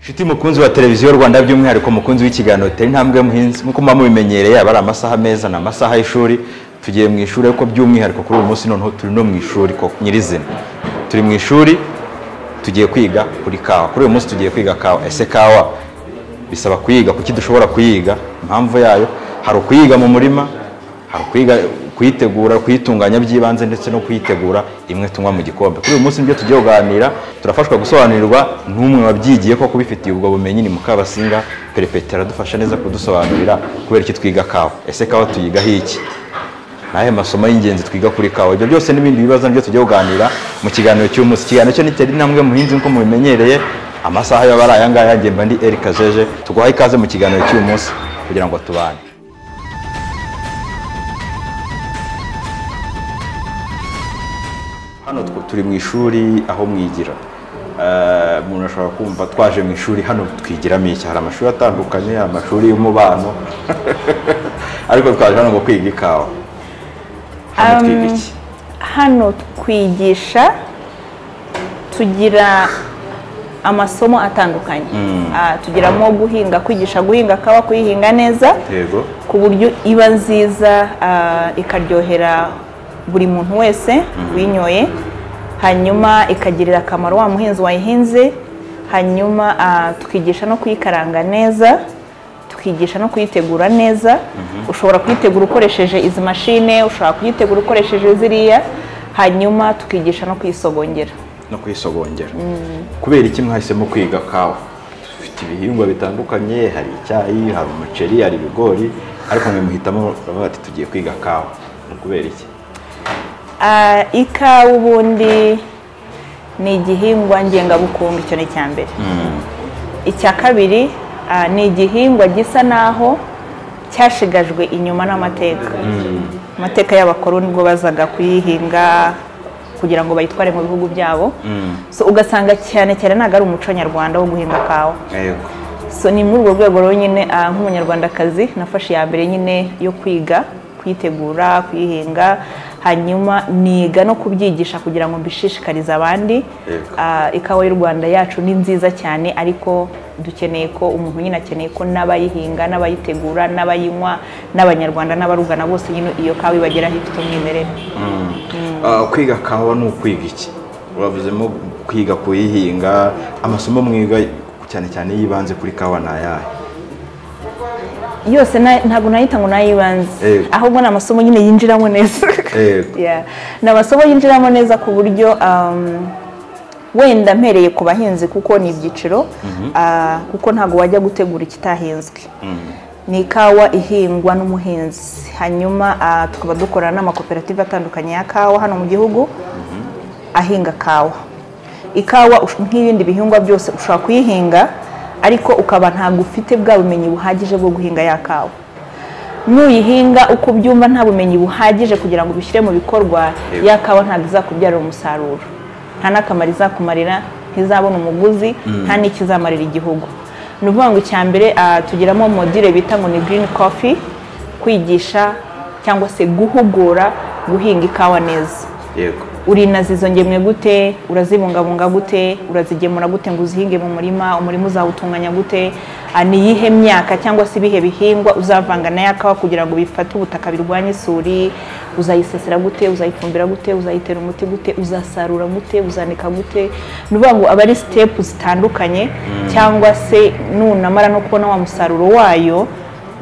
nshuti mukunzi wa televiziyo rwanda by'umwihariko mukunzi w'ikiganiro tera intambwe muhinzi nk'uko muba mubimenyereye aba ari amasaha meza ni amasaha y'ishuri tugiye mu ishuri ariko by'umwihariko kuri uyu munsi noneho turi no mu ishuri ko nyirizina turi mu ishuri tugiye kwiga kuri kawa kuri uyu munsi tugiye kwiga kawa ese kawa bisaba kuyiga kuki dushobora kuyiga impamvu yayo hari ukuyiga mu murima hari ukuyiga kuyitegura kuyitunganya by'ibanze ndetse no kuyitegura imwe tunywa mu gikombe kuri uyu munsi nibyo tugiye kuganira turafashwa gusobanurirwa n'umwe wabyigiye ko kubifitiye ubwo bumenyi ni mukabasinga perepeta aradufasha neza kudusobanurira kubera iki twiga kawa ese kawa tuyigaho iki nahe masomo y'ingenzi twiga kuri kawa ibyo byose n'ibindi bibazo nibyo tugiye kuganira mu kiganiro cy'uyu munsi ikiganiro cyo nitera intambwe muhinzi nk'uko mubimenyereye amasaha yaba ari aya ngaya njye mba ndi Eric Kajeje tuguhaye ikaze mu kiganiro cy'uyu munsi kugira ngo tubane hano tw- turi mu ishuri aho mwigira Eh, umuntu ashobora kumva twaje mu ishuri hano twigiramo iki hari amashuri atandukanye hari amashuri y'umubano ariko twaje hano ngo kwiga ikawa hano twiga Um, iki hano twigisha tugira amasomo atandukanye Ah, tugiramo guhinga kwigisha guhinga kawa kuyihinga neza yego ku buryo iba nziza ah, ikaryohera buri muntu wese uyinyoye hanyuma ikagirira akamaro wa muhinzi wayihinze hanyuma ah, tukigisha no kuyikaranga neza tukigisha no kuyitegura neza ushobora kuyitegura ukoresheje izi mashine ushobora kuyitegura ukoresheje ziriya hanyuma tukigisha no kuyisogongera no kuyisogongera kubera iki mwahisemo kwiga kawa dufite ibihingwa bitandukanye hari icyayi hari umuceri hari ibigori ariko mwe muhitamo bavuga ati tugiye kwiga kawa ni kubera iki Ah, ikawa ubundi ni igihingwa ngengabukungu icyo ni icya mbere icya kabiri ah, ni igihingwa gisa naho cyashigajwe inyuma n'amateka amateka y'abakoroni ubwo bazaga kuyihinga kugira ngo bayitware mu bihugu byabo so ugasanga cyane cyane ntabwo ari umuco nyarwanda wo guhinga kawa yego so ni muri urwo rwego rero nyine ah, nk'umunyarwandakazi nafashe iya mbere nyine yo kwiga kuyitegura kuyihinga hanyuma niga no kubyigisha kugira ngo mbishishikarize abandi Yego. Ah, ikawa y'u rwanda yacu ni nziza cyane ariko dukeneye ko umuntu nyine akeneye ko n'abayihinga n'abayitegura n'abayinywa n'abanyarwanda n'abarugana bose nyine iyo kawa ibageraho ifite umwimerere Ah, kwiga kawa ni ukwiga iki bavuzemo kwiga kuyihinga amasomo mwiga cyane cyane yibanze kuri kawa ni ayahe yose na- ntabwo nayita ngo nayibanze Yego. ahubwo ni amasomo nyine yinjiramo neza Yego. Yeah. ni amasomo yinjiramo neza ku buryo um, wenda mpereye ku bahinzi kuko ni ibyiciro ah, kuko ntabwo wajya gutegura ikitahinzwe ni ikawa ihingwa n'umuhinzi hanyuma ah, tukaba dukorana n'amakoperative atandukanye ya kawa hano mu gihugu ahinga kawa ikawa ush- nk'ibindi bihingwa byose ushobora kuyihinga ariko ukaba ntabwo ufite bwa bumenyi buhagije bwo guhinga ya kawa nuyihinga uko ubyumva nta bumenyi buhagije kugira ngo ubishyire mu bikorwa Yego. ya kawa ntabwo izakubyarira umusaruro nta n'akamaro izakumarira ntizabona umuguzi nta n'ikizamarira igihugu ni ukuvuga ngo icya mbere ah, tugiramo modire bita ngo ni girini kofi kwigisha cyangwa se guhugura guhinga ikawa neza yego urinaza izo ngemwe gute urazibungabunga gute urazigemura gute ngo uzihinge mu murima umurima uzawutunganya gute Ah, ni iyihe myaka cyangwa se ibihe bihingwa uzavanga na ya kawa kugira ngo bifate ubutaka birwanye isuri uzayisesera gute uzayifumbira gute uzayitera umuti gute uzasarura gute uzanika gute ni ukuvuga ngo aba ari sitepu zitandukanye cyangwa se nunamara no kubona wa musaruro wayo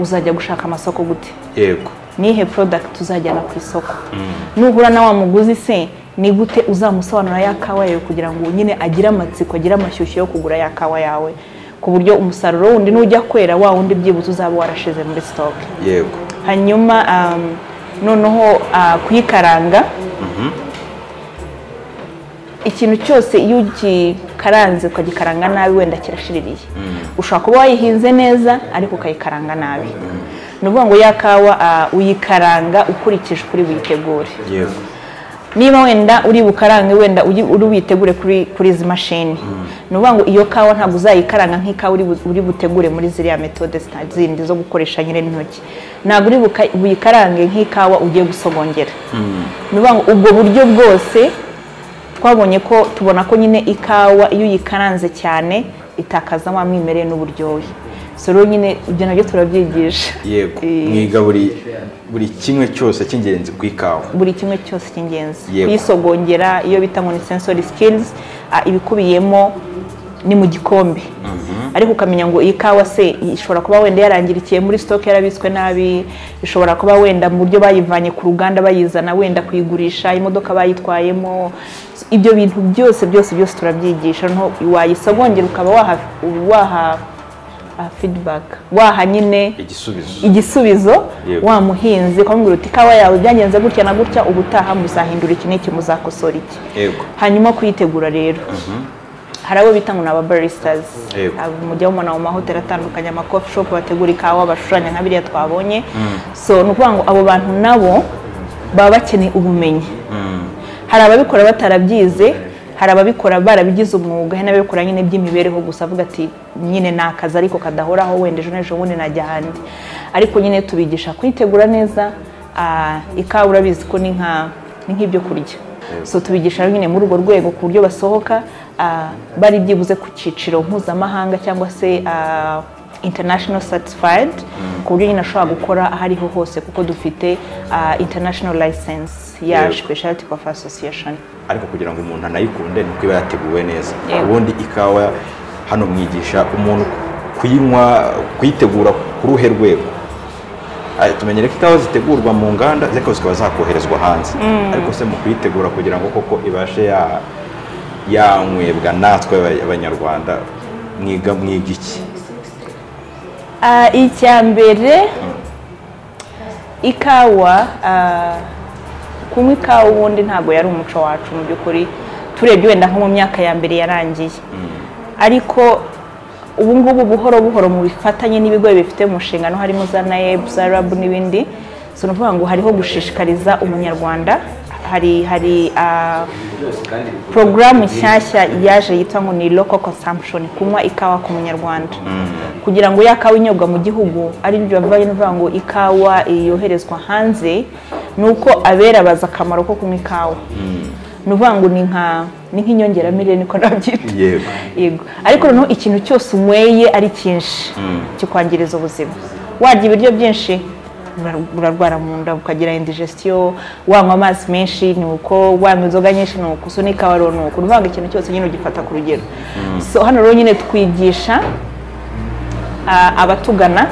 uzajya gushaka amasoko gute yego nihe product uzajyana ku isoko nuhura na wa muguzi se ni gute uzamusobanura ya kawa yawe kugira ngo nyine agire amatsiko agire amashyushyu yo kugura ya kawa yawe ku buryo umusaruro wundi nujya kwera wa wundi byibuze uzaba warashize muri stock yego hanyuma um, noneho ah, kuyikaranga ikintu cyose iyo ugikaranze ukagikaranga nabi wenda kirashiririye ushobora kuba wayihinze neza ariko ukayikaranga nabi ni ukuvuga ngo ya kawa ah, uyikaranga ukurikije ukuri buyitegure yego niba wenda uri bukarange wenda uyi- uri buyitegure kuri kuri izi mashini ni ukuvuga ngo iyo kawa ntabwo uzayikaranga nk'ikawa uri bu- uri butegure muri ziriya metode zita- zindi zo gukoresha nyine intoki ntabwo uri buka- buyikarange nk'ikawa ugiye gusogongera ni ukuvuga ngo ubwo buryo bwose twabonye ko tubona ko nyine ikawa iyo uyikaranze cyane itakazamo umwimerere n'uburyohe so rero nyine ibyo nabyo turabyigisha yego Eh, mwiga buri buri kimwe cyose cy'ingenzi ku ikawa buri kimwe cyose cy'ingenzi Yego. kuyisogongera iyo bita ngo ni sensory skills ah, ibikubiyemo ni mu gikombe ariko ukamenya ngo iyi kawa se ishobora kuba wenda yarangirikiye muri stock yarabitswe nabi ishobora kuba wenda mu buryo bayivanye ku ruganda bayizana wenda kuyigurisha imodoka bayitwayemo ibyo bintu byose byose byose turabyigisha no wayisogongera ukaba waha waha ah, feedback waha nyine igisubizo igisubizo Yego. wa muhinzi ukamubwira uti ikawa yawe byagenze gutya na gutya ubutaha muzahindura iki n'iki muzakosora iki yego hanyuma kuyitegura rero hari abo bita ngo ni ababarisitazi Yego. mujya mubona mu mahoteli atandukanye amakofi shopu bategura ikawa bashushanya nka biriya twabonye so ni ukuvuga ngo abo bantu nabo baba bakeneye ubumenyi hari ababikora batarabyize hari ababikora barabigize umwuga hari n'ababikora nyine by'imibereho gusa avuga ati nyine ni akazi ariko kadahoraho wenda ejo n'ejo bundi najya ahandi ariko nyine tubigisha kuyitegura neza ah, ikawa urabizi ko ni nka ni nk'ibyo kurya so tubigisha rero nyine muri urwo rwego ku buryo basohoka ah, bari byibuze ku cyiciro mpuzamahanga cyangwa se ah, international certified ku buryo nyine ashobora gukora aho ariho hose kuko dufite ah, international license ya Yego. specialty coffee association ariko kugira ngo umuntu anayikunde ni uko iba yateguwe neza Yego. ubundi ikawa hano mwigisha umuntu kuyinywa kuyitegura ku ruhe rwego Ah, tumenyere ko ikawa zitegurwa mu nganda ariko zikaba zakoherezwa hanze ariko se mu kuyitegura kugira ngo koko ibashe ya- yanywebwa natwe aba- abanyarwanda mwiga mwiga iki Ah, icya mbere ikawa ah, kunywa ikawa ubundi ntabwo yari umuco wacu mu by'ukuri turebye wenda nko mu myaka ya mbere yarangiye ariko ubu ngubu buhoro buhoro mu bifatanye n'ibigo bifite mu nshingano harimo za naeb za rab n'ibindi so ni ukuvuga ngo hariho gushishikariza umunyarwanda hari hari ah, porogaramu nshyashya yaje yitwa ngo ni local consumption kunywa ikawa ku munyarwanda kugira ngo ya kawa inyobwa mu gihugu ari byo bavanye bavuga ngo ikawa yoherezwa hanze ni uko abera bazi akamaro ko kunywa ikawa ni ukuvuga ngo ni nka ni nk'inyongeramirire niko nabyita yego yego ariko noneho ikintu cyose unyweye ari cyinshi kikwangiriza ubuzima warya ibiryo byinshi ura- urarwara mu nda ukagira indigestion wanywa amazi menshi ni uko wanywa inzoga nyinshi ni uko so n'ikawa rero ni uko ni ukuvuga ngo ikintu cyose nyine ugifata ku rugero so hano rero nyine twigisha a- abatugana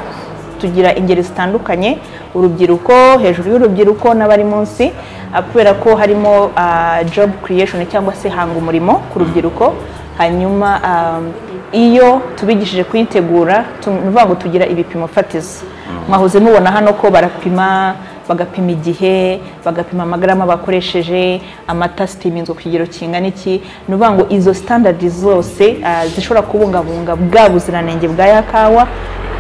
tugira ingeri zitandukanye urubyiruko hejuru y'urubyiruko n'abari munsi a, kubera ko harimo a, job creation cyangwa se hanga umurimo ku rubyiruko hanyuma a, iyo tubigishije kuyitegura tu- ni ukuvuga ngo tugira ibipimo fatizo mwahoze mubona hano ko barapima bagapima igihe bagapima amagarama bakoresheje amata sitiminzwe ku kigero kingana iki ni ukuvuga ngo izo sitandadi zose ah, zishobora kubungabunga bwa buziranenge bwa ya kawa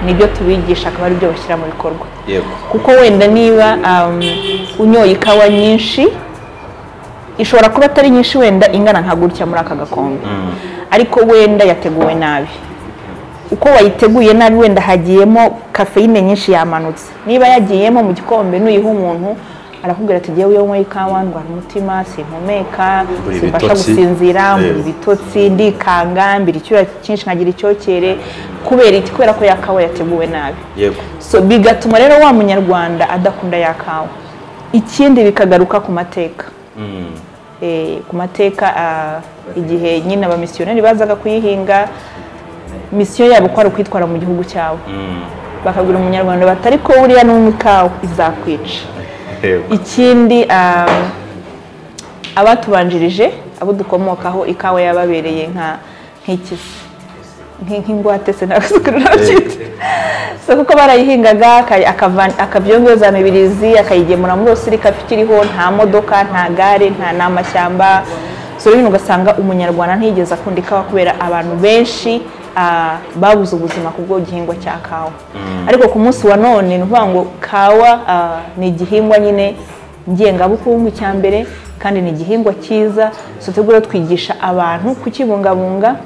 nibyo tubigisha akaba aribyo bashyira mu bikorwa yego kuko wenda niba um, unyoye ikawa nyinshi ishobora kuba atari nyinshi wenda ingana nka gutya muri aka gakombe ariko wenda yateguwe nabi uko wayiteguye nabi wenda hagiyemo kafeyine nyinshi yamanutse niba yagiyemo mu gikombe n'uyiha umuntu arakubwira ati ngewe iyo nyweye ikawa ndwara umutima simpumeka Mbura simbasha ibitotsi. gusinzira mbura Yego. ibitotsi ndikanga mbira icyuya cyinshi nkagira icyokere kubera iki kubera ko yakawa yateguwe nabi yego so bigatuma rero wa munyarwanda adakunda ya kawa ikindi bikagaruka ku mateka Eh, ku mateka ah, igihe nyine abamisiyoneri bazaga kuyihinga misiyo yabo kwari ukwitwara mu gihugu cyawe bakabwira umunyarwanda bati ariko buriya n'umwe ikawa izakwica yego ikindi um, abatubanjirije abo dukomokaho ikawa yababereye nka nk'ikizi nki- nk'ingwate se nabyita so kuko barayihingaga aka- akava- akabyongera za mibirizi akayigemura muri osirika ikiriho nta modoka nta gare nta n'amashyamba so rero ugasanga umunyarwanda ntiyigeze akunda ikawa kubera abantu benshi ah, babuze ubuzima ku bw'igihingwa cya kawa ariko ku munsi wa none ni ukuvuga ngo kawa ah, ni igihingwa nyine ngengabukungu cya mbere kandi ni igihingwa cyiza so tujya rero twigisha abantu kukibungabunga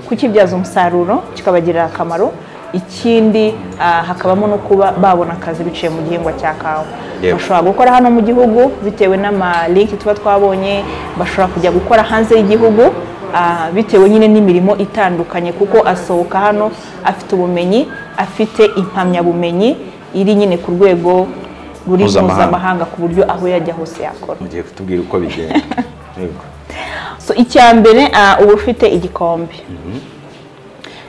kukibyaza umusaruro kikabagirira akamaro ikindi ah, hakabamo no kuba babona akazi biciye mu gihingwa cya kawa Yego. bashobora gukora hano mu gihugu bitewe n'amalinki tuba twabonye bashobora kujya gukora hanze y'igihugu ah, bitewe nyine n'imirimo itandukanye kuko asohoka hano afite ubumenyi afite impamyabumenyi iri nyine ku rwego ruri Mpuzamahanga. mpuzamahanga ku buryo aho yajya hose yakora mugiye kutubwira uko bigenda Yego. so icya mbere ah, uba ufite igikombe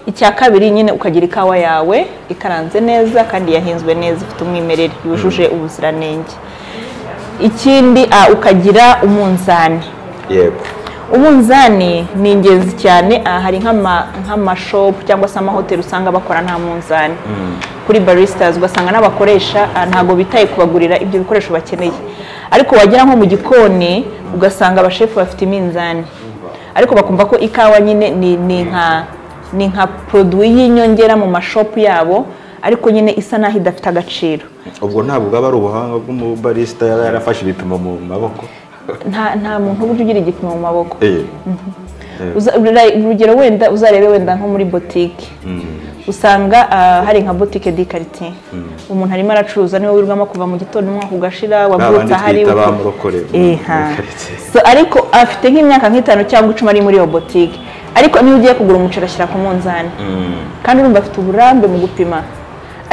icya kabiri nyine ukagira ikawa yawe ikaranze neza kandi yahinzwe neza ifite umwimerere yujuje ubuziranenge ikindi ah, ukagira umunzani yego umunzani ni ingenzi cyane aha hari nk'ama- nk'amashopu cyangwa se amahoteli usanga bakora nta munzani kuri barisitazi ugasanga n'abakoresha ah, ntabwo bitaye kubagurira ibyo bikoresho bakeneye ariko wagera nko mu gikoni ugasanga abashefu bafite iminzani ariko bakumva ko ikawa nyine ni ni nka ni nka poroduwi y'inyongera mu mashopu yabo ariko nyine isa n'aho idafite agaciro ubwo ntabwo bwaba ari ubuhanga bw'umubarisita yaba yarafashe ibipimo mu maboko nta nta muntu uba ugira igipimo mu maboko Eh, Uza- ura- urugero wenda uzarebe wenda nko muri botike usanga ah, hari nka botike di quartier umuntu arimo aracuruza niwe wirirwamo kuva mu gitondo umwaka ugashira ba bandi wabyutse ahari twita ba murokore mu- Eh, mu ha. karitsiye. So, ariko afite nk'imyaka nk'itanu cyangwa icumi ari muri iyo botike ariko niyo ugiye kugura umuceri ashyira ku munzani kandi urumva afite uburambe mu gupima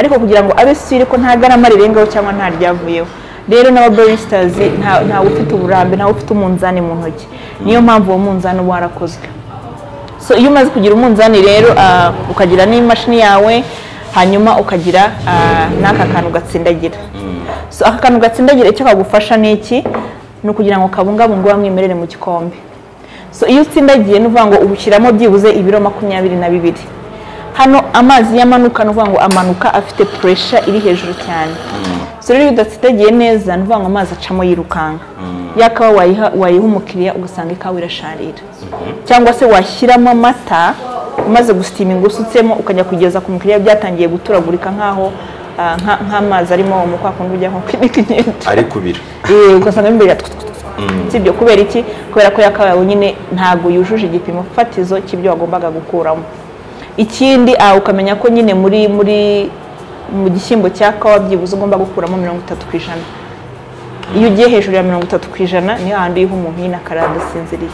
ariko kugira ngo abe sire ko nta garama rirengaho cyangwa nta ryavuyeho rero n'ababarisitazi nta- ntawe ufite uburambe ntawe ufite umunzani mu ntoki niyo mpamvu uwo munzani uba warakozwe so iyo umaze kugira umunzani rero ah, ukagira n'imashini yawe hanyuma ukagira ah, n'aka kantu gatsindagira so aka kantu gatsindagira icyo kagufasha ni iki ni ukugira ngo kabungabunge wa mwimerere mu gikombe so iyo utsindagiye ni ukuvuga ngo ubushyiramo byibuze ibiro makumyabiri na bibiri hano amazi yamanuka ni ukuvuga ngo amanuka afite puresha iri hejuru cyane so rero iyo udatsindagiye neza ni ukuvuga ngo amazi acamo yirukanka yakawa wayiha wayiha umukiriya ugasanga ikawa irasharira cyangwa se washyiramo amata umaze gusitinga usutsemo ukajya kugeza ku mukiriya byatangiye guturagurika nk'aho ah, nka- nk'amazi arimo mu kwa kundi ujya nko kwinika inyenda ari kubira Eh, ugasanga imbere sibyo kubera iki kubera ko yakabaye nyine ntabwo yujuje igipimo fatizo cy'ibyo wagombaga gukuramo ikindi ah, ukamenya ko nyine muri muri mu gishyimbo cya kawa byibuze ugomba gukuramo mirongo itatu ku ijana iyo ugiye hejuru ya mirongo itatu ku adasinziriye niyo handi uyiha umuntu nyine akarara adasinziriye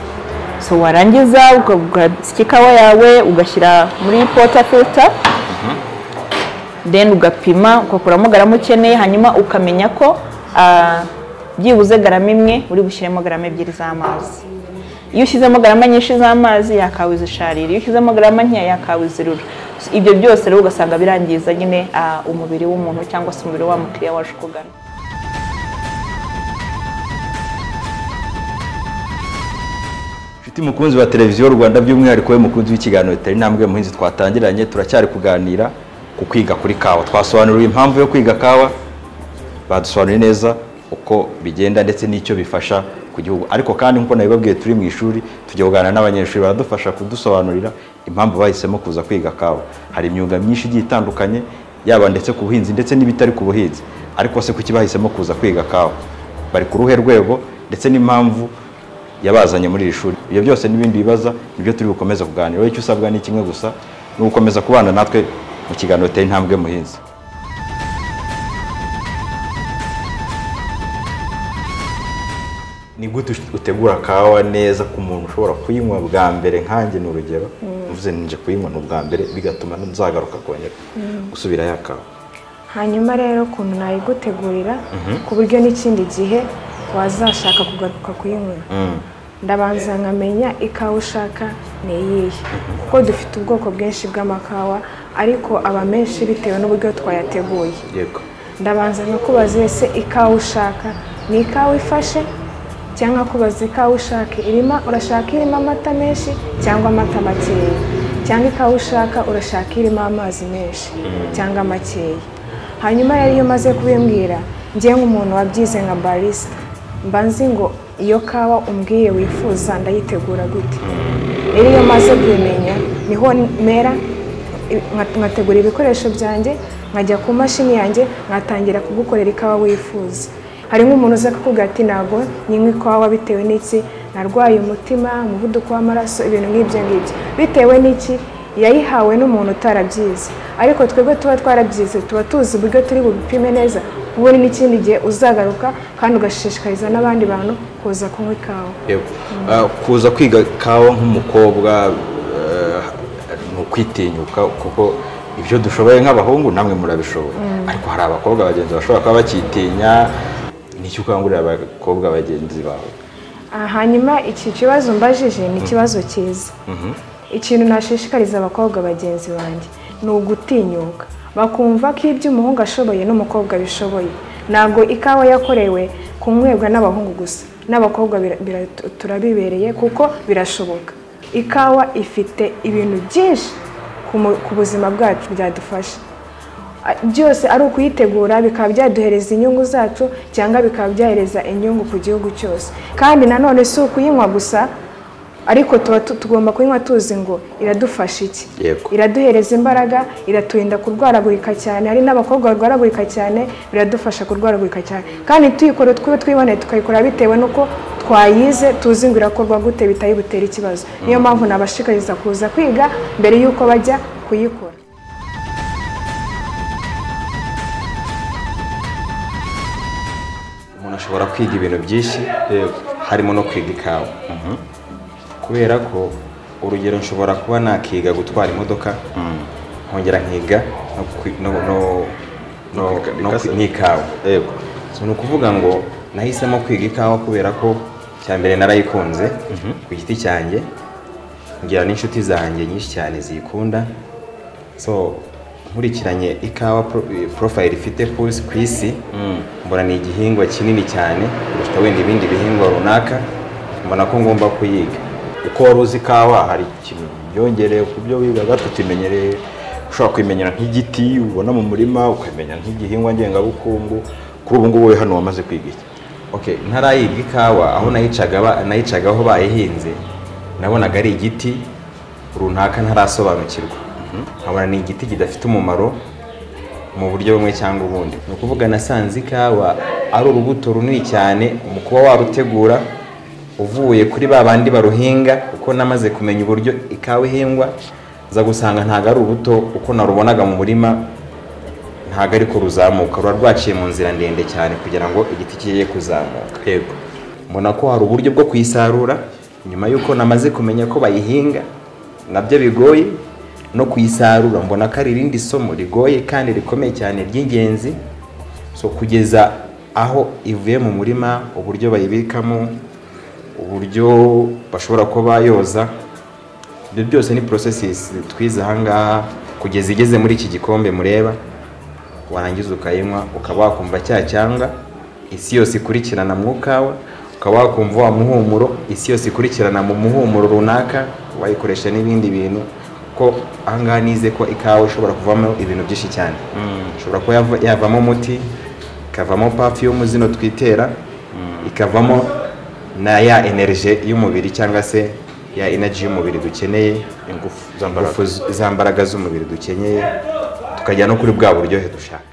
so warangiza uga- ugasya ikawa yawe ugashyira muri pota filita then ugapima ugakuramo garama ukeneye hanyuma ukamenya ko ah, byibuze garama imwe uri bushyiremo garama ebyiri z'amazi iyo ushyizemo garama nyinshi z'amazi yakawiza isharira iyo ushyizemo garama nkeya yakawiza irura So, ibyo byose rero ugasanga birangiza nyine ah, umubiri w'umuntu cyangwa se umubiri wa mukiriya waje ukugana Inshuti mukunzi wa televiziyo Rwanda by'umwihariko we mukunzi w'ikiganiro tari intambwe muhinzi twatangiranye turacyari kuganira ku kwiga kuri kawa twasobanuriwe impamvu yo kwiga kawa badusobanuriye neza uko bigenda ndetse n'icyo bifasha ku gihugu ariko kandi nk'uko nabibabwiye turi mu ishuri tujya kuganira n'abanyeshuri baradufasha kudusobanurira impamvu bahisemo kuza kwiga kawa hari imyuga myinshi igiye itandukanye yaba ndetse ku buhinzi ndetse n'ibitari ku buhinzi ariko se kuki bahisemo kuza kwiga kawa bari ku ruhe rwego ndetse n'impamvu yabazanye muri iri shuri ibyo byose n'ibindi bibaza nibyo turi bukomeze kuganira wowe icyo usabwa ni kimwe gusa ni ugukomeza kubana natwe mu kiganiro teye intambwe muhinzi ni gute utegura kawa neza ku muntu ushobora kuyinywa bwa mbere nkanjye ni urugero mvuze nje kuyinywa ni ubwa mbere bigatuma nzagaruka kongera gusubira ya kawa hanyuma rero ukuntu nayigutegurira ku buryo n'ikindi gihe wazashaka kugaruka kuyinywa ndabanza nkamenya ikawa ushaka ni iyihe kuko dufite ubwoko bwinshi bw'amakawa ariko aba menshi bitewe n'uburyo twayateguye yego ndabanza nkakubaza ese ikawa ushaka ni ikawa ifashe cyangwa nkakubaza ikawa ushaka irimo urashaka irimo amata menshi cyangwa amata makeya cyangwa ikawa ushaka urashaka irimo amazi menshi cyangwa makeya hanyuma rero iyo umaze kubimbwira ngewe nk'umuntu wabyize nka barisita mba nzi ngo iyo kawa umbwiye wifuza ndayitegura gute rero iyo maze kubimenya niho mera nka- nkategura ibikoresho byanjye nkajya ku mashini yanjye nkatangira kugukorera ikawa wifuza hari nk'umuntu uza kukuga ati ntabwo nyinywa ikawa bitewe n'iki narwaye umutima umuvuduko w'amaraso ibintu nk'ibyo ngibyo bitewe n'iki yayihawe n'umuntu utarabyize ariko twebwe tuba twarabyize tuba tuzi uburyo turi bubipime neza ubundi n'ikindi gihe uzagaruka kandi ugashishikariza n'abandi bantu kuza kunywa ikawa Yego. Ah, kuza kwiga kawa nk'umukobwa eh, ni ukwitinyuka kuko ibyo dushoboye nk'abahungu namwe murabishoboye ariko hari abakobwa bagenzi bashobora kuba bakitinya nicyo ukangurira abakobwa bagenzi bawe Ah, hanyuma iki kibazo mbajije ni ikibazo cyiza ikintu nashishikariza abakobwa bagenzi banjye ni ugutinyuka bakumva ko ibyo umuhungu ashoboye n'umukobwa abishoboye ntabwo ikawa yakorewe kunywebwa n'abahungu gusa n'abakobwa bira- bira- turabibereye kuko birashoboka ikawa ifite ibintu byinshi ku mu- ku buzima bwacu byadufasha A- byose ari ukuyitegura bikaba byaduhereza inyungu zacu cyangwa bikaba byahereza inyungu ku gihugu cyose kandi nanone si ukuyinywa gusa ariko tuba tu- tugomba kuyinywa tuzi ngo iradufasha iki Yego. iraduhereza imbaraga iraturinda kurwaragurika cyane hari n'abakobwa barwaragurika cyane biradufasha kurwaragurika cyane kandi tuyikora twiwe twiboneye tukayikora bitewe n'uko twayize tuzi ngo irakorwa gute bitayibutera ikibazo niyo mpamvu nabashikariza kuza kwiga mbere y'uko bajya kuyikora umuntu ashobora kwiga ibintu byinshi harimo no kwiga ikawa kubera ko urugero nshobora kuba nakiga gutwara imodoka nkongera nkiga no kwi- no- no- no- kwiga no kwi- ikawa. n'ikawa yego So, ni ukuvuga ngo nahisemo kwiga ikawa kubera ko cya mbere narayikunze ku giti cyanjye ngira n'inshuti zanjye nyinshi cyane ziyikunda so nkurikiranye ikawa pro- eh, profile ifite ku isi- ku isi mbona ni igihingwa kinini cyane kurusha wenda ibindi bihingwa runaka mbona ko ngomba kuyiga uko wari uzi ikawa hari ikintu yongereye ku byo wigaga tutimenyereye ushobora kuyimenyera nk'igiti ubona mu murima ukamenya nk'igihingwa ngengabukungu kuri ubu ngubu wowe hano wamaze kwiga iki Okay, ntarayiga ikawa aho nayicaga ba- nayicaga aho bayihinze nabonaga ari igiti runaka ntarasobanukirwa nkabona ni igiti kidafite umumaro mu buryo bumwe cyangwa ubundi ni ukuvuga nasanze ikawa ari urubuto runini cyane mu kuba warutegura uvuye kuri ba bandi baruhinga kuko namaze kumenya uburyo ikawa ihingwa za gusanga ntabwo ari urubuto uko narubonaga mu murima ntabwo ariko ruzamuka ruba rwaciye mu nzira ndende cyane kugira ngo igiti kigiye kuzamuka yego mbona ko hari uburyo bwo kuyisarura nyuma y'uko namaze kumenya ko bayihinga nabyo bigoye no kuyisarura mbona ko ari irindi somo rigoye kandi rikomeye cyane ry'ingenzi so kugeza aho ivuye mu murima uburyo bayibikamo uburyo bashobora kuba bayoza ibyo byose ni processes twize ahangaha kugeza igeze muri iki gikombe mureba warangiza ukayinywa ukaba wakumva cya cyanga isi yose ikurikirana mu kawa ukaba wakumva wa muhumuro isi yose ikurikirana mu muhumuro runaka wayikoresha n'ibindi bintu ko ahangaha nize ko ikawa ishobora kuvamo ibintu byinshi cyane ishobora kuba yava- yavamo umuti ikavamo perfume zino twitera ikavamo na ya energy y'umubiri cyangwa se ya energy y'umubiri dukeneye ingufu z'ambaraga ingufu z- za mbaraga z'umubiri dukeneye tukajya no kuri bwa buryohe dushaka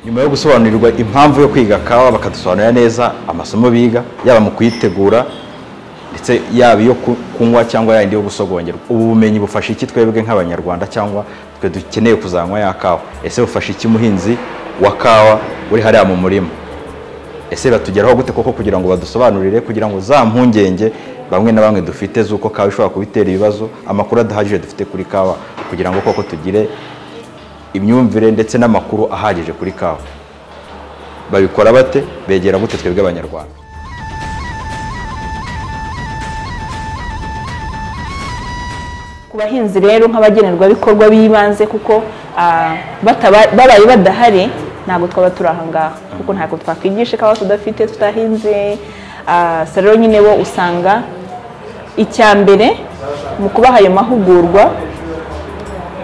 nyuma yo gusobanurirwa impamvu yo kwiga kawa bakadusobanurira neza amasomo biga yaba mu kuyitegura ndetse yaba iyo ku- kunywa cyangwa yayindi yo gusogongerwa ubu bumenyi bufasha iki twebwe nk'abanyarwanda cyangwa twe dukeneye kuzanywa ya kawa ese bufasha iki muhinzi wa kawa uri hariya mu murima ese batugeraho gute koko kugira ngo badusobanurire kugira ngo za mpungenge bamwe na bamwe dufite z'uko kawa ishobora kubitera ibibazo amakuru adahagije dufite kuri kawa kugira ngo koko tugire imyumvire ndetse n'amakuru ahagije kuri kawa babikora bate begera gute twebwe abanyarwanda ku bahinzi rero nk'abagenerwabikorwa b'ibanze kuko ah, bataba- babaye badahari ntabwo twaba turi aha ngaha kuko ntabwo twakwigisha ikawa tudafite tutahinze Ah, so rero nyine bo usanga icya mbere mu kubaha ayo mahugurwa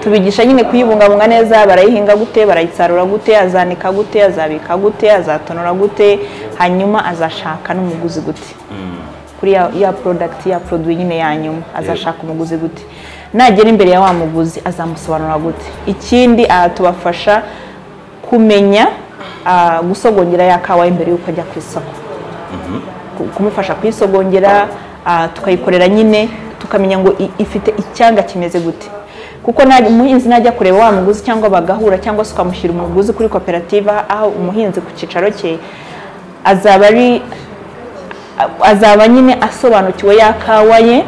tubigisha nyine kuyibungabunga neza barayihinga gute barayisarura gute azanika gute azabika gute azatonora gute hanyuma azashaka n'umuguzi gute kuri ya, ya product ya produit nyine ya nyuma azashaka umuguzi gute nagera imbere ya wa muguzi azamusobanura gute ikindi aha tubafasha kumenya ah, gusogongera ya kawa imbere y'uko ajya ku isoko ku- kumufasha kuyisogongera ah, tukayikorera nyine tukamenya ngo i- ifite icyanga kimeze gute kuko naj- umuhinzi najya kureba wa muguzi cyangwa bagahura cyangwa se ukamushyira umuguzi kuri koperative aho umuhinzi ku cyicaro cye azaba ari azaba nyine asobanukiwe ya kawa ye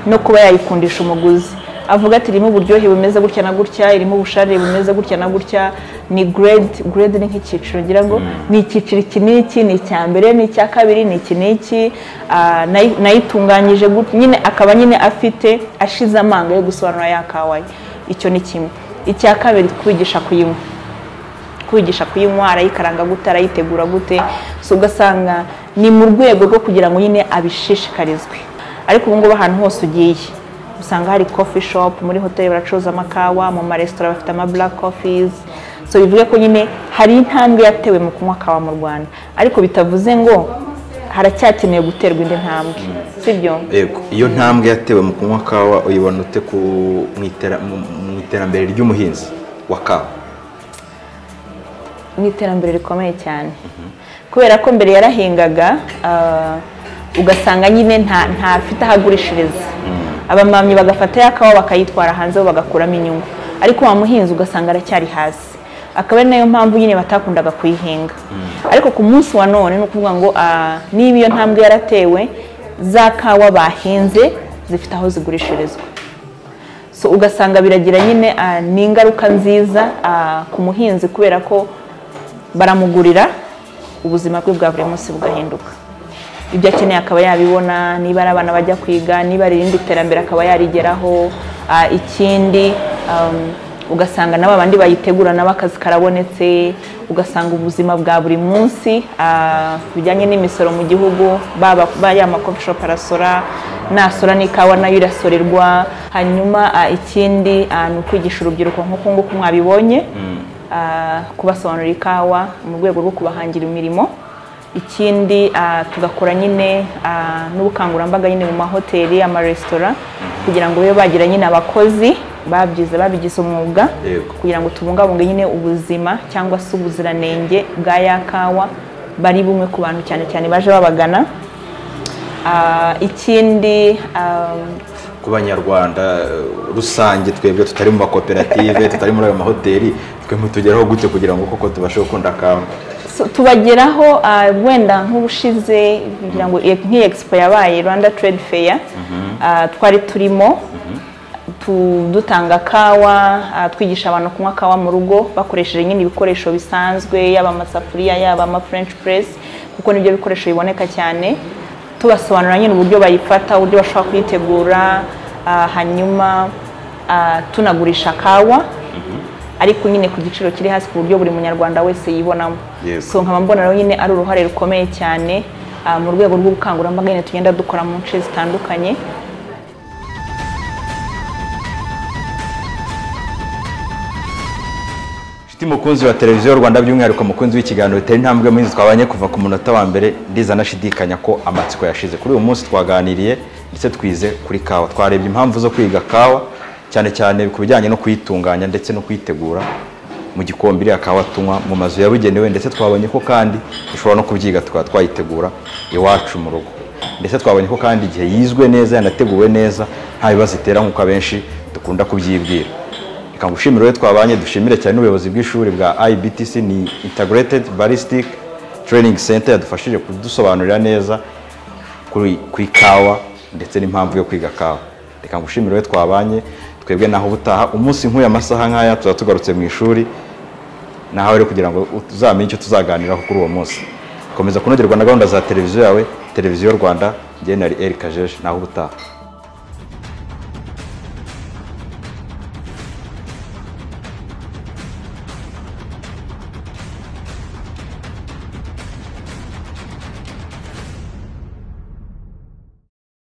no kuba yayikundisha umuguzi avuga ati irimo uburyohe bumeze gutya na gutya irimo ubusharire bumeze gutya na gutya ni grade grade ni nk'icyiciro ngira ngo ni icyiciro iki n'iki ni icya mbere ni icya kabiri ni iki n'iki ah, nayi- nayitunganyije gutya nyine akaba nyine afite ashize amanga yo gusobanura ya kawa ye icyo ni kimwe icya kabiri kubigisha kuyinywa kwigisha kuyinywa arayikaranga gute arayitegura gute so ugasanga ni mu rwego rwo kugira ngo nyine abishishikarizwe ariko ubu ngubu ahantu hose ugiye usanga hari coffee shop muri hoteli baracuruza amakawa mu maresitora bafite ama black coffees so bivuge ko nyine hari intambwe yatewe mu kunywa kawa mu rwanda ariko bitavuze ngo haracyakeneye guterwa indi ntambwe sibyo Yego, iyo ntambwe yatewe mu kunywa kawa uyibona ute ku mu itera- mu- mu iterambere ry'umuhinzi wa kawa ni iterambere rikomeye cyane kubera ko mbere yarahingaga ah, ugasanga nyine nta- ntafite ahagurishiriza abamamyi bagafata ya kawa bakayitwara hanze bo bagakuramo inyungu ariko wa muhinzi ugasanga aracyari hasi akaba ari nayo mpamvu nyine batakundaga kuyihinga ariko ku munsi wa none ni ukuvuga ngo ah, niba iyo ntambwe yaratewe za kawa bahinze zifite aho zigurishirizwa so ugasanga biragira nyine ah, ni ingaruka nziza ah, ku muhinzi kubera ko baramugurira ubuzima bwe bwa buri munsi bugahinduka ibyo akeneye akaba yabibona niba ari abana bajya kwiga niba ari irindi terambere akaba yarigeraho ah, ikindi um, ugasanga na babandi bayitegura nabo akazi karabonetse ugasanga ubuzima bwa buri munsi ah, bijyanye n'imisoro mu gihugu baba ba ya makomfishopu arasora nasora n'ikawa nayo irasorerwa hanyuma ah, ikindi ah, ni ukwigisha urubyiruko nk'uku nguku mwabibonye ah, kubasobanurira ikawa mu rwego rwo kubahangira imirimo ikindi ah, tugakora nyine ah, n'ubukangurambaga nyine mu mahoteli amaresitora kugira ngo babe bagira nyine abakozi babyize babigize umwuga Yego. kugira ngo tubungabunge nyine ubuzima cyangwa se ubuziranenge bwa ya kawa bari bumwe ku bantu cyane cyane baje babagana Ah, ikindi ah, ku banyarwanda eh, rusange twebwe tutari mu makoperative tutari muri ayo mahoteli twe mutugeraho gute kugira ngo koko tubashe gukunda kawa so, tubageraho ah, wenda nk'ubushize kugira ngo e- nk'iyi expo yabaye rwanda trade fair ah, twari turimo tu- dutanga kawa ah, twigisha abantu kunywa kawa mu rugo bakoresheje nyine ibikoresho bisanzwe yaba amasafuriya yaba ama french press kuko nibyo bikoresho biboneka cyane tubasobanurira nyine uburyo bayifata uburyo bashobora kuyitegura ah, hanyuma ah, tunagurisha kawa ariko nyine ku giciro kiri hasi ku buryo buri munyarwanda wese yibonamo Yes. so nkaba mbona rero nyine ari uruhare rukomeye cyane ah, mu rwego rw'ubukangurambaga nyine tugenda dukora mu nce zitandukanye Shiti mukunzi wa televiziyo Rwanda by'umwihariko mukunzi w'ikiganiro bitera intambwe muhinzi twabanye kuva ku munota wa mbere ndiza nashidikanya ko amatsiko yashize kuri uyu munsi twaganiriye ndetse twize kuri kawa twarebye impamvu zo kwiga kawa cyane cyane ku bijyanye no kuyitunganya ndetse no kuyitegura mu gikombe iriya kawa tunywa mu mazu yabugenewe ndetse twabonye ko kandi dushobora no kubyiga tukaba twayitegura iwacu mu rugo ndetse twabonye ko kandi igihe yizwe neza yanateguwe neza nta bibazo itera nk'uko abenshi dukunda kubyibwira reka ngushimire wowe twabanye dushimire cyane n'ubuyobozi bw'ishuri bwa ibtc ni integrated ballistic training center yadufashije kudusobanurira neza kuri ku ikawa ndetse n'impamvu yo kwiga kawa reka ngushimire wowe twabanye twebwe naho ubutaha umunsi nk'uyu amasaha nk'aya tuba tugarutse mu ishuri nawe rero kugira ngo uzamenye icyo tuzaganiraho kuri uwo munsi komeza kunogerwa na gahunda za televiziyo yawe televiziyo rwanda njye nari eri kajeje naho ubutaha